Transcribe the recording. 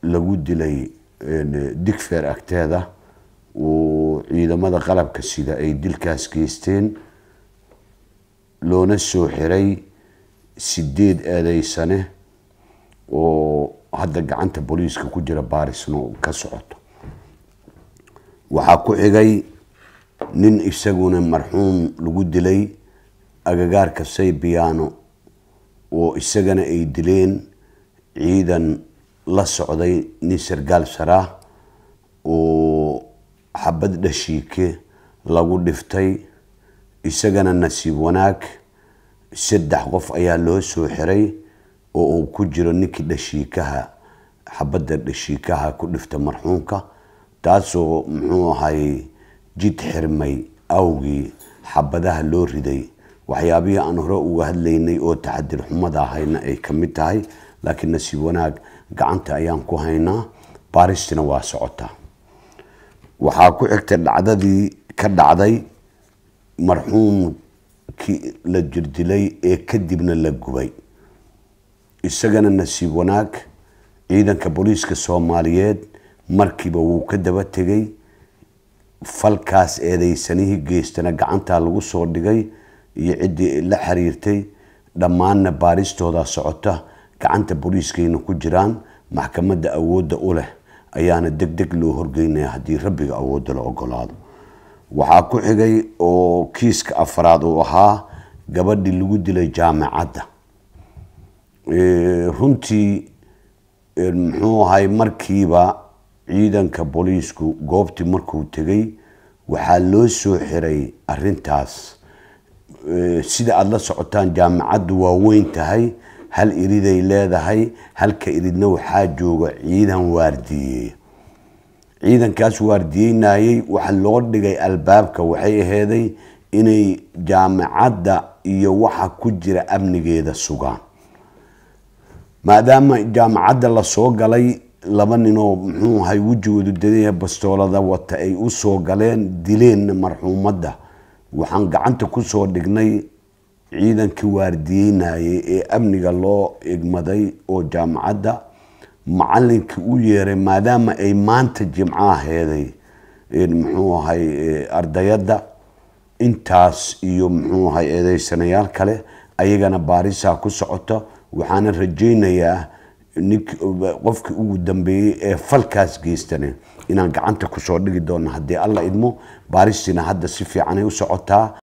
lagu dilay digfeer agteeda uu ciidamada qalabka sida ay dilkaas geysteen loona soo xiray sideed eedeysane oo hadda gacanta booliiska ku jira baarisno ka socoto waxaa ku xigay nin isaguna marxuum lagu dilay agagaarka saybiyaano oo isagana ay dileen ciidan la socday nin sargaal saraa oo xabad dhashiike lagu dhiftay isagana nasiib wanaag saddex qof ayaa loo soo xiray oo uu ku jiro ninkii dhashiikaha xabadda dhashiikaha ku dhifta marxuumka taasoo muxuu ahay jid xirmay awgii xabadaha loo riday waxyaabihii aan hore uga hadlaynay oo taxadir xumada ahayna ay ka mid tahay laakiin nasiib wanaag gacanta ayaan ku haynaa baaristina waa socotaa waxaa ku xigtay dhacdadii ka dhacday marxuumkii la jirdilay ee kadibna la gubay isagana nasiib wanaag ciidanka booliiska soomaaliyeed markiiba wuu ka daba tegay falkaas eedeysanihii geystana gacantaa lagu soo dhigay iyo ciddii la xiriirtay dhammaanna baaristooda socota gacanta booliiskayna ku jiraan maxkamadda awoodda u leh ayaana deg deg loo horgeynaya haddii rabbiga awoodda la ogolaado waxaa ku xigay oo kiiska afraad uu ahaa gabadhii lagu dilay jaamacadda runtii muxuu ahay markiiba ciidanka booliisku goobtii markuu tegay waxaa loo soo xiray arintaas sida aada la socotaan jaamacaddu waa weyn tahay hal iriday leedahay halka iridna waxaa jooga ciidan waardiyeeya ciidankaas waardiyeynayey waxa loo dhigay albaabka waxay aheeday inay jaamacadda iyo waxa ku jira amnigeeda sugaan maadaama jaamacadda lasoo galay laba ninoo muxuu ahay wejigoodu dadaya bastoolada wata ay u soo galeen dileenna marxuumadda waxaan gacanta kusoo dhignay ciidankii waardiyeynayay ee amniga loo egmaday oo jaamacadda macalinkii u yeeray maadaama ay maanta jimco aheeday muxuu ahay ardayadda intaas iyo muxuu ahay eedeysanayaal kale ayagana baarisaa ku socota waxaana rajaynayaa nink qofkii ugu dambeeyey ee falkaas geystane inaan gacanta kusoo dhigi doono haddii alla idmo baaristiina hadda si fiicanay u socotaa